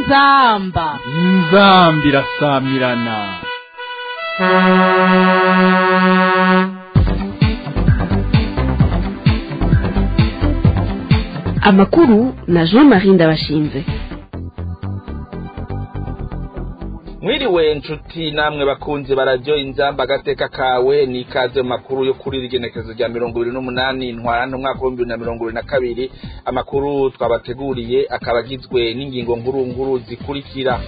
inzamba inzambi irasamirana amakuru na jean marie ndabashinze mwiriwe nshuti namwe bakunze bararyo inzamba agateka kawe ni ikaze mu makuru yo kuri rigenekezo rya mirongo ibiri n'umunani ntwarante umwaka w'ibihumbi bibiri na mirongo ibiri na kabiri amakuru twabateguriye akaba agizwe n'ingingo nkuru nkuru zikurikira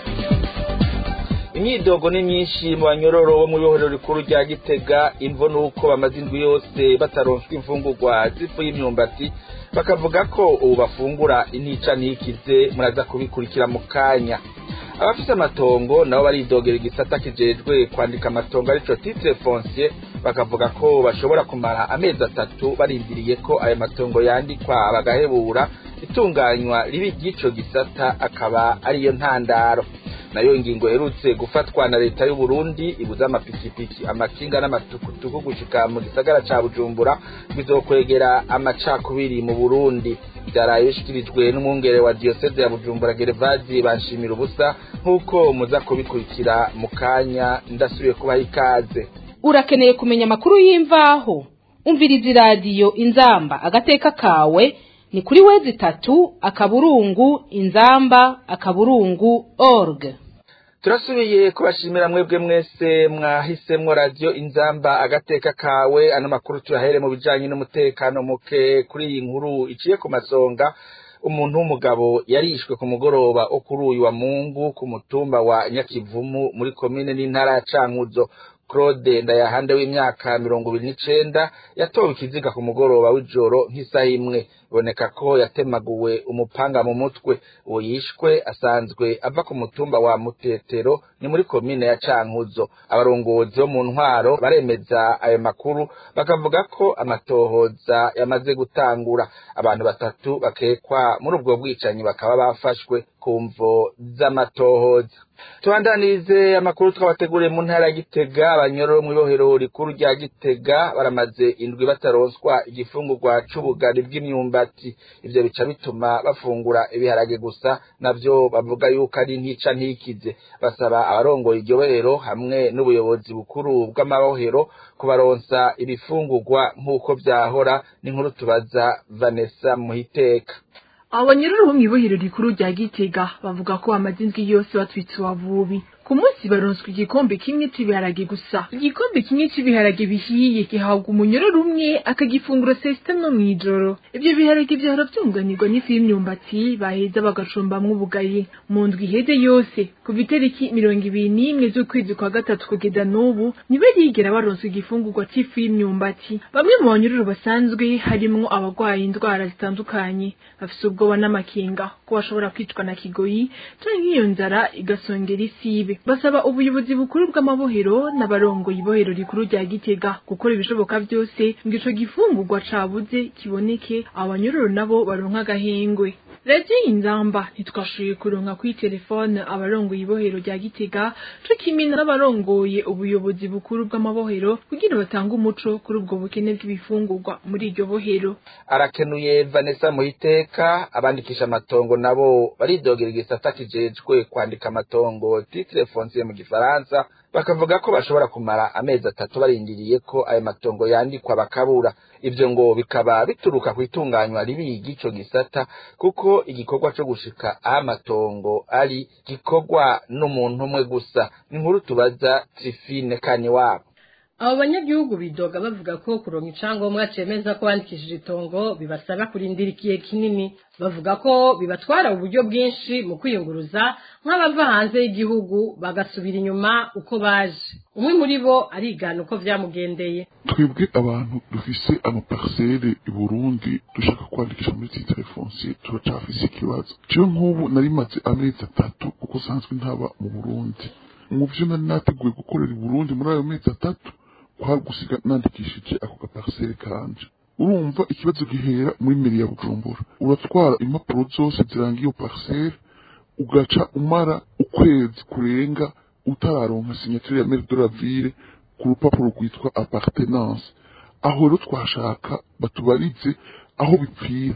imyidogo ni myinshi mu banyororo bo mu ibohero rikuru rya gitega imvo nuko bamaze indwi yose bataronswa imfungurwa z'ifu y'imyumbati bakavuga ko ubu bafungura intica ntikize muraza kubikurikira mu kanya abafise amatongo nabo baridogera igisata kijejwe kwandika amatongo arico titre foncier bakavuga ko bashobora kumara amezi atatu barindiriye ko ayo matongo yandikwa bagahebura itunganywa ribi ry'ico gisata akaba ariyo ntandaro nayo ingingo herutse gufatwa na leta y'u Burundi ibuza amapikipiki amakinga n'amatukutuku gushika mu gisagara ca Bujumbura bizokwegera amacakubiri mu Burundi byaraye bishikirijwe n'umwungere wa diocese ya Bujumbura Gervazi banshimira ubusa nk'uko muza kubikurikira mu kanya ndasubiye kubaha ikaze urakeneye kumenya amakuru y'imvaho umviriza iradiyo inzamba agateka kawe ni kuri wezi itatu akaburungu inzamba akaburungu org turasubiye kubashimira mwebwe mwese mwahisemwo radiyo inzamba agateka kawe ano makuru tuyahere mu bijanye n'umutekano muke kuri iyi nkuru iciye ku masonga umuntu w'umugabo yarishwe ku mugoroba wo kuri uyu wa mungu ku mutumba wa nyakivumu muri komine n'intara ya cankuzo claude ndayahande w'imyaka mirongo ibiri n'icenda yatowe ikiziga ku mugoroba w'ijoro nk'isaha imwe biboneka ko yatemaguwe umupanga mu mutwe uwo yishwe asanzwe ava ku mutumba wa mutetero ni muri komine ya cankuzo abarongozi bo mu ntwaro baremeza ayo makuru bakavuga ko amatohoza yamaze gutangura abantu batatu bakekwa muri ubwo bwicanyi bakaba bafashwe ku mvo z'amatohoza tubandanirize amakuru twabateguriye mu ntara ya gitega abanyororo mu ibohero rikuru rya gitega baramaze indwi bataronswa igifungurwa c'ubugari bw'imyumbati ivyo bica bituma bafungura ibiharage gusa navyo bavuga yuko ari ntica ntikize basaba abarongoye iryo bohero hamwe n'ubuyobozi bukuru bw'amabohero kubaronsa ibifungurwa nk'uko vyahora n'inkuru tubaza vanessa muhiteka abanyururu bo mw'ibohero rikuru rya gitega bavuga ko bamaze indwi yose batwitse uwavubi ku munsi baronswa igikombe kimwe c'ibiharage gusa igikombe kimwe c'ibiharage bihiye gihabwa umunyororo umwe akagifungura saa sita no mw'ijoro ivyo biharage vyahora vyunganirwa n'ifu y'imyumbati baheza bagacumbamwo ubugari mu ndwi iheze yose kuva itariki mirongo ibiri n'imwe z'ukwezi kwa gatatu kugeza n'ubu ntibarigera baronswa igifungurwa c'ifu y'imyumbati bamwe mu banyururu basanzwe harimwo abagwaye indwara zitandukanye bafise ubwoba n'amakenga ko bashobora kwicwa na kigoyi canke iyo nzara igasongera isibe basaba ubuyobozi bukuru bw'amabohero n'abarongoye ibohero rikuru rya gitega gukora ibishoboka byose ngo ico gifungurwa cabuze kiboneke abanyururu nabo baronka agahengwe radiyo inzamba ntitwashoboye kuronka kuri telefone abarongoye ibohero rya gitega co kimwe n'abarongoye ubuyobozi bukuru bw'amabohero kugira batange umuco kuri ubwo bukene bw'ibifungurwa muri iryo bohero arakenuye vanessa muhiteka abandikisha amatongo nabo baridogera igisata kijejwe kwandika amatongo titre foncier mu gifaransa bakavuga ko bashobora kumara amezi atatu barindiriye ko ayo matongo yandikwa bakabura ivyo ngo bikaba bituruka ku itunganywa ribi ry'ico gisata kuko igikorwa co gushika aho amatongo ari gikorwa n'umuntu umwe gusa ni inkuru tubaza trifine kani wabo abo banyagihugu bidoga bavuga ko kuronka icangombwa cemeza ko bandikishije itongo bibasaba kurindira igihe kinini bavuga ko bibatwara uburyo bwinshi mu kwiyunguruza nk'abava hanze y'igihugu bagasubira inyuma uko baje umwe muri bo arigana uko vyamugendeye twebwe abantu dufise amaparsele i burundi dushaka kwandikisha muri titre foncier turacafise ikibazo jewe nk'ubu nari maze amezi atatu kuko sanzwe ntaba mu burundi mu vyo nari nateguye gukorera i burundi muri ayo mezi atatu kwari gusiga nandikishije ako gaparsele kanje urumva ikibazo gihera muri meri ya bujumbura uratwara impapuro zose ziranga iyo parcelle ugaca umara ukwezi kurenga utararonka signature ya meri de la ville ku rupapuro rwitwa appartenance aho rero twashaka batubarize aho bipfira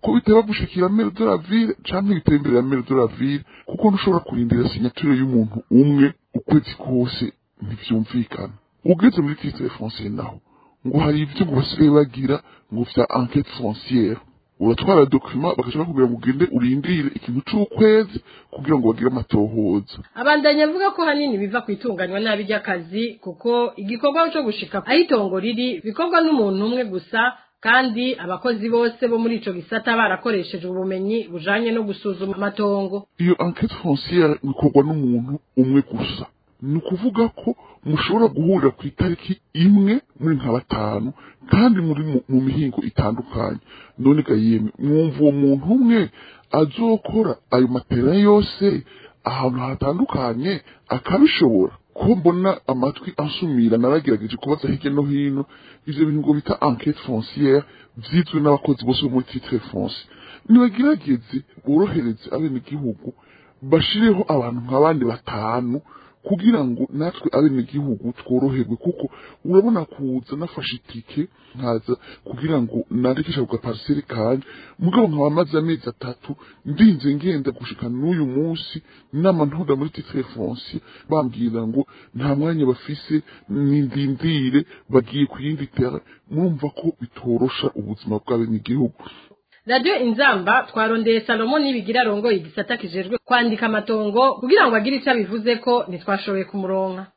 ko bitaba gushikira mere de la ville canke bitaba imbere ya mere de la ville kuko ntushobora kurindira signature y'umuntu umwe ukwezi kose ntivyumvikana ugeze muri titre foncier naho ngo hari ivyo ngo basigaye bagira ngo vya enquête foncière uratwara document bagaca bakubwira ngo ugende urindire ikintu c'ukwezi kugira ngo bagire amatohoza abandanya avuga ko hanini biva ku itunganywa nabi ry'akazi kuko igikorwa cyo gushika aho itongo riri bikorwa n'umuntu umwe gusa kandi abakozi bose bo muri ico gisata barakoresheje ubumenyi bujanye no gusuzuma amatongo iyo enquête foncière ikorwa n'umuntu umwe gusa ni ukuvuga ko mushobora guhurira ku itariki imwe muri nka batanu kandi muri mu, mu mihingo itandukanye none ga yemwe mwumva uwo muntu umwe azokora ayo matera yose ahantu hatandukanye akabishobora ko mbona amatwi ansumira naragerageje kubaza hirya no hino ivyo bintu ngo bita enquête foncière vyizwe n'abakozi bose bo muri titre foncier nibagerageze borohereze abenegihugu bashireho abantu nk'abandi batanu kugira ngo natwe abenegihugu tworoherwe kuko urabona kuza nafashe itike nkaza kugira ngo nandikisha ku gapariseri kanje mugabo nkaba maze amezi atatu ndinze ngenda gushika n'uyu munsi inama ntoda muri titre foncier bambwira ngo nta mwanya bafise nindindire bagiye ku yindi terre murumva ko bitorosha ubuzima bw'abenegihugu radiyo inzamba twarondeye salomo nibigira arongoye igisata kijejwe kwandika amatongo kugira ngo agire icyo abivuze ko ntitwashoboye kumuronka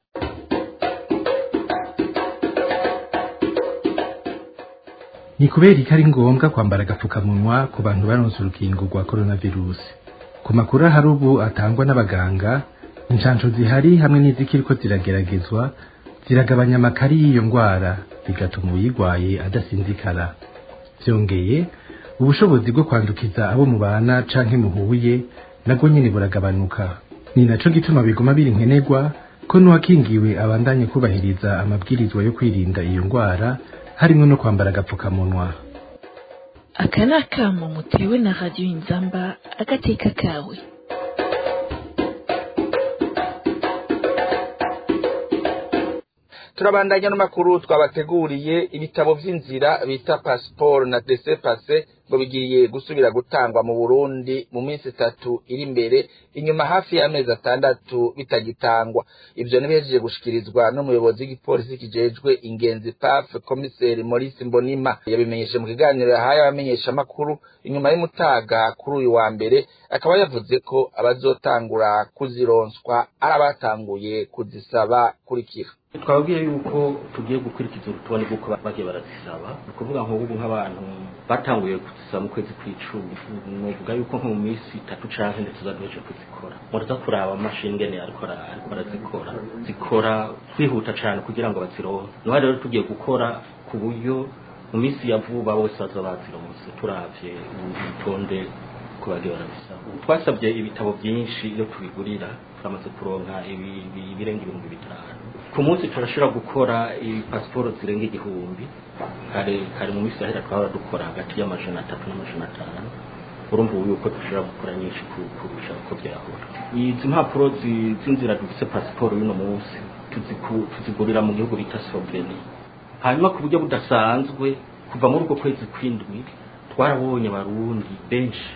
ni kubera ko ari ngombwa kwambara agapfukamunwa ku bantu baronse urukingo rwa coronavirus ku makuru ahari ubu atangwa n'abaganga inshansho zihari hamwe n'izikiriko zirageragezwa ziragabanya amakari y'iyo ndwara bigatuma uyirwaye adasinzikara byongeye ubushobozi bwo kwandukiza abo mubana canke muhuye nabwo nyene buragabanuka ni naco gituma biguma biri nkenerwa ko n'uwakingiwe abandanye kubahiriza amabwirizwa yo kwirinda iyo ndwara harimwo no kwambara agapfukamunwa aka ni akamo mutewe na radiyo inzamba agateka kawe turabandanya n'amakuru twabateguriye ibitabo vy'inzira bita pasiporo na dese pase ngo bigiye gusubira gutangwa mu Burundi mu minsi itatu iri imbere inyuma hafi y'amezi atandatu bitagitangwa ivyo nibihejeje gushikirizwa n'umuyobozi w'igipolisi kijejwe ingenzi PAF komiseri Maurice Mbonima yabimenyeshe mu kiganiro yahaye abamenyesha makuru inyuma y'umutaga kuri uyu wa mbere akaba yavuze ko abazotangura kuzironswa ari abatanguye kuzisaba kurikira twababwiye yuko tugiye gukurikiza urutonde rw'uko bagiye barazisaba ni ukuvuga nk'ubu nk'abantu batanguye kuzisaba mu kwezi kw'icumi nuvuga yuko nko mu minsi itatu canke ndetse tuzaduheje kuzikora muraza kuraba amashini ngene ariko ariko barazikora zikora kwihuta cane kugira ngo bazironke niho rero tugiye gukora ku buryo mu minsi ya vuba bose baza bazironse turavye urutonde ko bagiye barabisaba twasabye ibitabo byinshi iyo tubigurira turamaze kuronka ibirenga ibihumbi bitanu ku munsi turashobora gukora pasiporo zirenga igihumbi kare kare mu minsi yahera twahora dukora hagati y'amajana atatu n'amajana atanu urumva ubu yuko dushobora gukora nyinshi kurusha uko byahora izi mpapuro z'inzira dufise pasiporo y'uno munsi tuzigurira mu gihugu bita sloveni hanyuma ku buryo budasanzwe kuva muri ubwo kwezi kw'indwi twarabonye abarundi benshi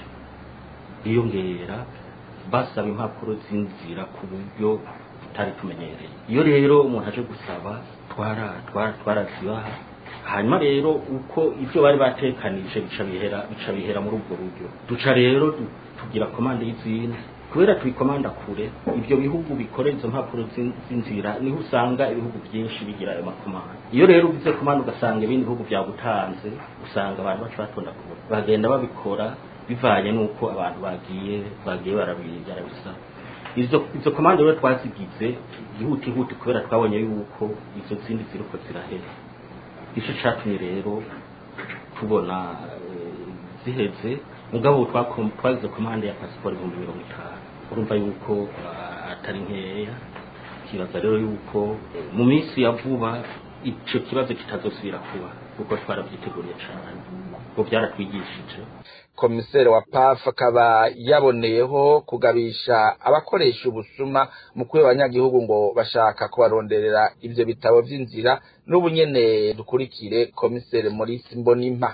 biyongera basaba impapuro z'inzira ku buryo tutari tumenyereye iyo rero umuntu aje gusaba twara twara twarazibaha hanyuma rero uko ibyo bari batekanije bica bihera bica bihera muri ubwo buryo duca rero tugira komande y'izindi kubera tubikomanda kure ibyo bihugu bikorera izo mpapuro z'inzira niho usanga ibihugu byinshi bigira ayo makomande iyo rero ugize komande ugasanga ibindi bihugu byagutanze usanga abantu baca batonda kure bagenda babikora bivanye n'uko abantu bagiye bagiye barabisaba izo izo komande rero twazigize ihutihuti kubera twabonye yuko izo zindi ziriko zirahera ico catumye rero tubona ziheze mugabo twagize komande ya pasiporo ibihumbi mirongo itanu urumva yuko atari nkeya kibaza rero yuko mu minsi ya vuba ico kibazo kitazosubira kuba kuko twarabyiteguriye cane ngo byaratwigishije komiseri wa paf akaba yaboneyeho kugabisha abakoresha ubusuma mu kwiba abanyagihugu ngo bashaka kubaronderera ivyo bitabo vy'inzira n'ubu nyene dukurikire komiseri Maurice Mbonimpa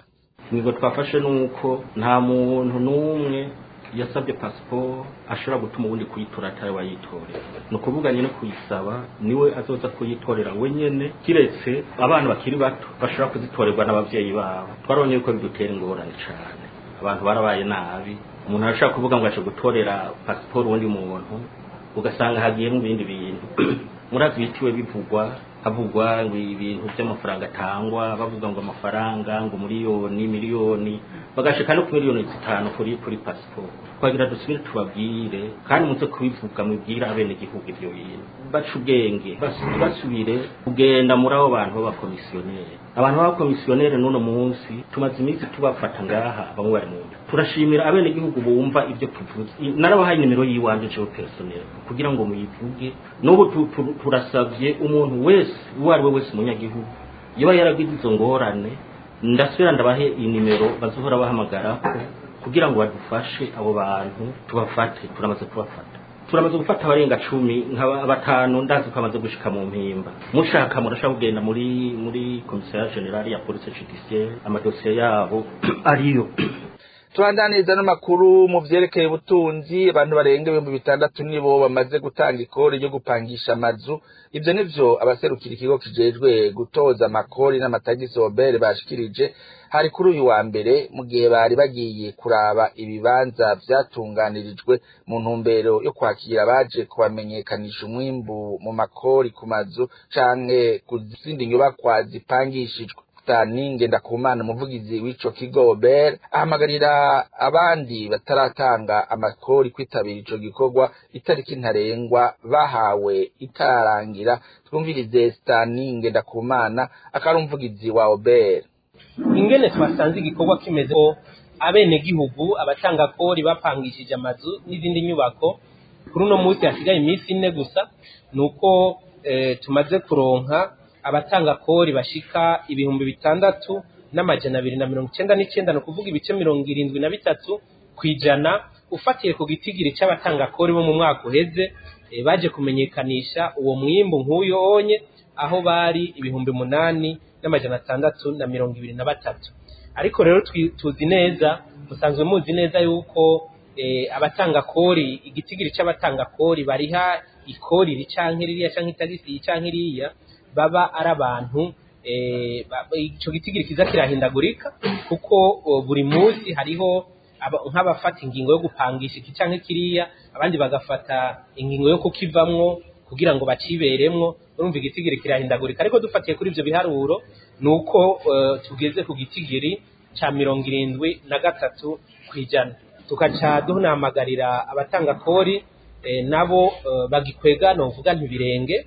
ingingo twafashe ni uko nta muntu n'umwe yasabye pasiporo ashobora gutuma ubundi kuyitora atari wayitorera ni ukuvuga nyine kuyisaba niwe azoza kuyitorera wenyine kiretse abana bakiri bato bashobora kuzitorerwa n'ababyeyi babo twarabonye yuko bidutera ingorane cyane abantu barabaye nabi umuntu arashobora kuvuga ngo aje gutorera pasiporo uwundi muntu ugasanga hagiyemo ibindi bintu murazi bitiwe bivugwa havugwa ngo ibintu by'amafaranga atangwa bavuga ngo amafaranga ngo miliyoni miliyoni bagashika no ku miliyoni zitanu kuri kuri pasiporo twagira dusubire tubabwire kandi muze kubivuga mubwire abenegihugu ibyo bintu baca ubwenge bas- basubire kugenda muri abo bantu b'abakomisiyoneri abantu b'abakomisiyoneri n'uno munsi tumaze iminsi tubafata ngaha bamwe bari mu nda turashimira abenegihugu bumva ibyo tuvuze I- narabahaye nimero y'iwanje jewe personnel kugira ngo muyivuge n'ubu tu- tu- turasavye umuntu wese uwo ari we wese umunyagihugu yoba yaragize izo ngorane ndasubira ndabahe iyi nimero bazohora bahamagarako kugira ngo badufashe abo bantu tubafate turamaze kubafata turamaze gufata abarenga cumi nka batanu ndazi ko bamaze gushika mu mpimba mushaka murashaka kugenda muri muri komisariya generali ya polisi judiciaire amadosiye yabo ariyo tubandaniriza n'amakuru mu vyerekeye ubutunzi abantu barenga ibihumbi bitandatu nibo bamaze gutanga ikori ryo gupangisha amazu ivyo nivyo abaserukira ikigo kijejwe gutoza amakori n'amatagisi obere bashikirije hari kuri uyu wa mbere mu gihe bari bagiye kuraba ibibanza vyatunganirijwe mu ntumbero yo kwakira abaje kubamenyekanisha umwimbu mu makori ku mazu canke ku zindi nyubakwa zipangishijwe Dani Ngendakumana umuvugizi w'ico kigo Obert ahamagarira abandi bataratanga amakori kwitabira ico gikorwa itariki ntarengwa bahawe itarangira twumvirize Stani Ngendakumana akari umuvugizi wa Obert ingene twasanze igikorwa kimeze ko abenegihugu abatangakori bapangishije amazu n'izindi nyubako kuri uno munsi hasigaye iminsi ine gusa ni uko eh, tumaze kuronka abatanga kori bashika ibihumbi bitandatu n'amajana abiri na mirongo icenda n'icenda ni ukuvuga ibice mirongo irindwi na bitatu ku ijana ufatiye ku gitigiri c'abatanga kori bo mu mwaka uheze eh, baje kumenyekanisha uwo mwimbu nk'uyo onye aho bari ibihumbi munani n'amajana atandatu na mirongo ibiri na batatu ariko rero twi- tuzi neza musanzwe muzi neza yuko eh, abatanga kori igitigiri c'abatanga kori bariha ikori iri canke ririya canke itagisi iyi canke iriya baba ari abantu eh, ba- ico gitigiri kiza kirahindagurika kuko o, buri munsi hariho aba- nk'abafata ingingo yo gupangisha iki canke kiriya abandi bagafata ingingo yo kukivamwo kugira ngo baciberemwo urumva igitigiri kirahindagurika ariko dufatiye kuri ivyo biharuro ni uko eh, tugeze ku gitigiri ca mirongo irindwi na gatatu kw'ijana tugaca dunahamagarira abatanga kori eh, nabo eh, bagikwega novuga ntibirenge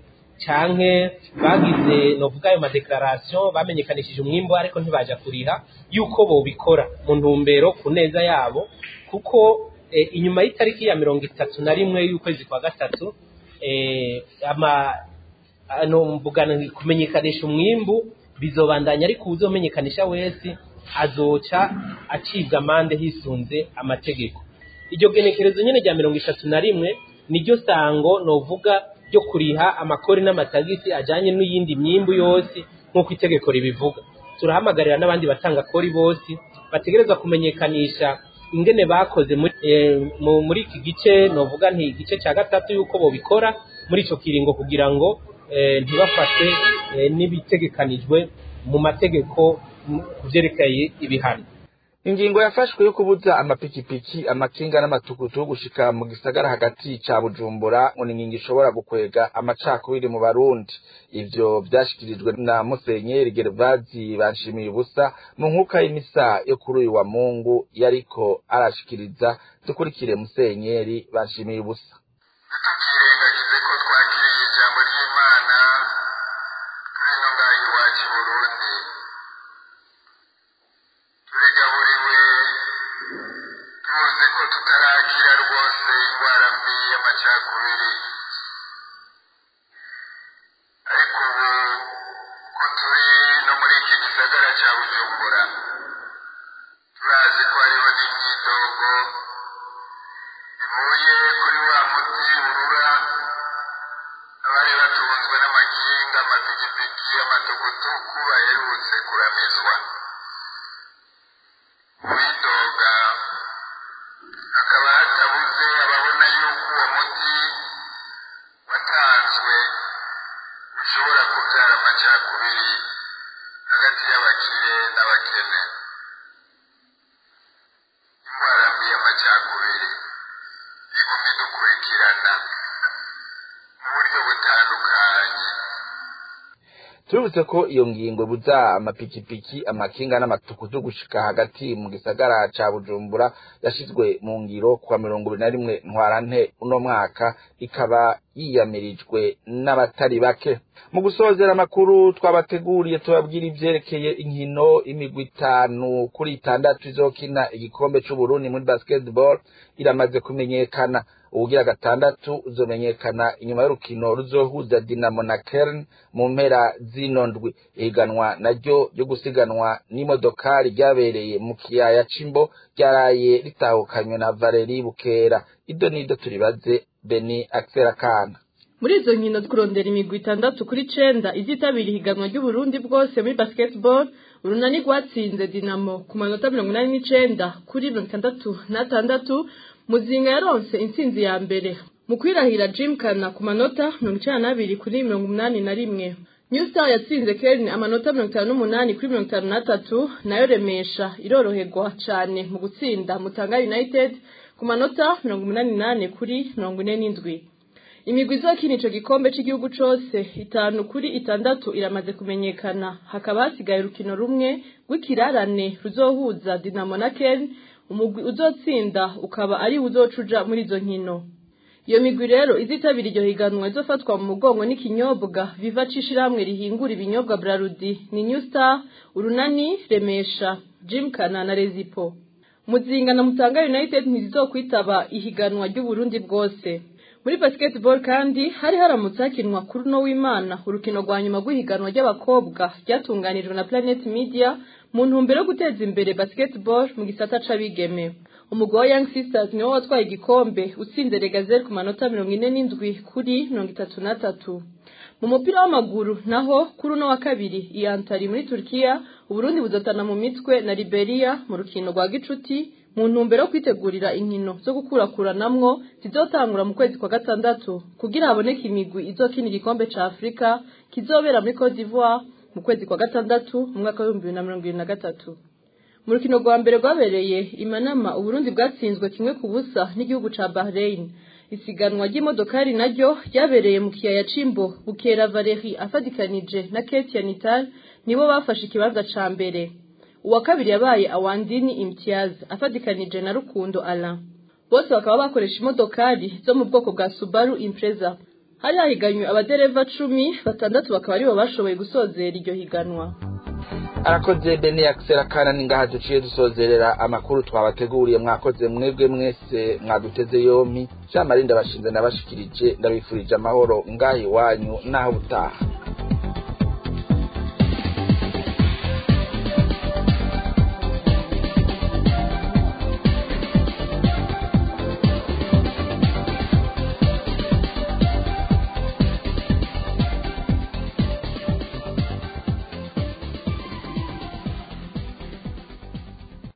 canke bagize novuga ayo madeklaration bamenyekanishije umwimbo ariko ntibaja kuriha yuko bobikora mu ntumbero ku neza yabo kuko eh, inyuma y'itariki ya mirongo itatu na rimwe y'ukwezi kwa gatatu eh, ama ano mbugana kumenyekanisha umwimbu bizobandanya ariko uzomenyekanisha wese azoca acibwa amande hisunze amategeko iryo genekerezo nyene rya mirongo itatu na rimwe niryo sango novuga ryo kuriha amakori n'amatagisi ajanye n'iyindi myimbu yose nk'uko itegeko ribivuga turahamagarira n'abandi batanga kori bose bategerezwa kumenyekanisha ingene bakoze muri, eh, mu- muri iki gice novuga nti igice cya gatatu yuko bobikora muri ico kiringo kugira ngo eh, ntibafashwe eh, n'ibitegekanijwe mu mategeko mu- ku vyerekeye ibihano ingingo yafashwe yo kubuza amapikipiki amakinga n'amatukutuku gushika mu gisagara hagati ca bujumbura ngo ni ingingo ishobora gukwega amacakubiri mu barundi ivyo vyashikirijwe na musenyeri gervazi banshimiye ubusa mu nkuka y'imisa yo kuri uyu wa mungu yariko arashikiriza dukurikire musenyeri banshimiye ubusa ntitukirengagize ko twakiriye ijambo ry'imana turi no ngaha iwacu i burundi turigaburiwe tuzi ko tutarakira rwose indwara mbi y'amacakubiri ariko ubu ko turi no muri iki gisagara cya bujumbura turazi ko hariho n'imyidogo bivuye kuri wa muti urura abari batunzwe n'amakinga amapikipiki amatukutuku baherutse kuramizwa uwidoga hakaba hatabuze ababona yuko uwo muti watanzwe ushobora kubyara amacakubiri hagati y'abakire n'abakene indwara mbi y'amacakubiri iguma idukurikirana mu buryo butandukanye tuributse ko iyo ngingo buza amapikipiki amakinga n'amatukutu gushika hagati mu gisagara ca bujumbura yashizwe mu ngiro kuwa mirongo ibiri na rimwe ntwarante uno mwaka ikaba yiyamirijwe n'abatari bake mu gusozera amakuru twabateguriye tubabwira ivyerekeye inkino imigwi itanu kuri itandatu izokina igikombe c'uburundi muri basketball iramaze kumenyekana ubugira gatandatu uzomenyekana inyuma y'urukino ruzohuza dinamo na kern mu mpera zino ndwi ihiganwa naryo ryo gusiganwa n'imodokari ryabereye mu kiyaya c'imbo ryaraye ritahukanywe na valeri bukera ido nido turibaze beni akisera kana muri izo nkino zo kurondera imigwi itandatu kuri cenda izitabira ihiganwa ry'uburundi bwose muri basketball urunani rwatsinze dinamo ku manota mirongo inani n'icenda kuri mirongo itandatu n'atandatu muzinga yaronse intsinzi ya mbere mu kwirahira jim kana ku manota mirongo icenda n'abiri kuri mirongo umunani na rimwe new star yatsinze kern amanota mirongo itanu n'umunani kuri mirongo itanu n'atatu nayo remesha iroroherwa cane mu gutsinda mutanga united ku manota mirongo umunani n'ane kuri mirongo ine n'indwi imigwi izokina ico gikombe c'igihugu cose itanu kuri itandatu iramaze kumenyekana hakaba hasigaye urukino rumwe rw'ikirarane ruzohuza dinamo na ken umugwi uzotsinda ukaba ari uzocuja muri izo nkino iyo migwi rero izitabira iryo higanwa izofatwa mu mugongo n'ikinyobwa viva c'ishirahamwe rihingura ibinyobwa brarudi ni new star urunani remesha jim kana na rezipo muzinga na mutanga united ntizizokwitaba ihiganwa ry'uburundi bwose muri basketball kandi hari haramutse hakinwa kuri uno w'imana urukino rwa nyuma rw'ihiganwa ry'abakobwa ryatunganijwe na planet media mu ntumbero yo guteza imbere basketball mu gisata c'abigeme umugwi wa young sisters niwo watwaye igikombe utsinze regazere ku manota mirongo ine n'indwi kuri mirongo itatu n'atatu mu mupira w'amaguru naho kuri uno wa kabiri iyantari muri turkiya uburundi buzotana mu mitwe na liberia mu rukino rwa gicuti mu ntumbero yo kwitegurira inkino zo gukurakuranamwo zizotangura mu kwezi kwa gatandatu kugira haboneke imigwi izokina igikombe ca afurika kizobera muri cote d'ivoire mu kwezi kwa gatandatu mu mwaka w'ibihumbi bibiri na mirongo ibiri na gatatu mu rukino rwa mbere rwabereye imanama uburundi bwatsinzwe kimwe ku busa n'igihugu ca bahrain isiganwa ry'imodokari naryo ryabereye mu kiyaya c'imbo bukera valeri afadikanije na ketia nital nibo bafashe ikibanza ca mbere uwa kabiri yabaye awandini imtiaz afadikanije na rukundo alain bose bakaba bakoresha imodokari zo mu bwoko bwa subaru impreza hari hahiganywe abadereva cumi batandatu bakaba aribo bashoboye gusozera iryo higanwa arakoze bene yakisera kana ningaha duciye dusozerera amakuru twabateguriye mwakoze mwebwe mwese mwaduteze yompi jean marie ndabashinze nabashikirije ndabifurije amahoro ngaha iwanyu naho butaha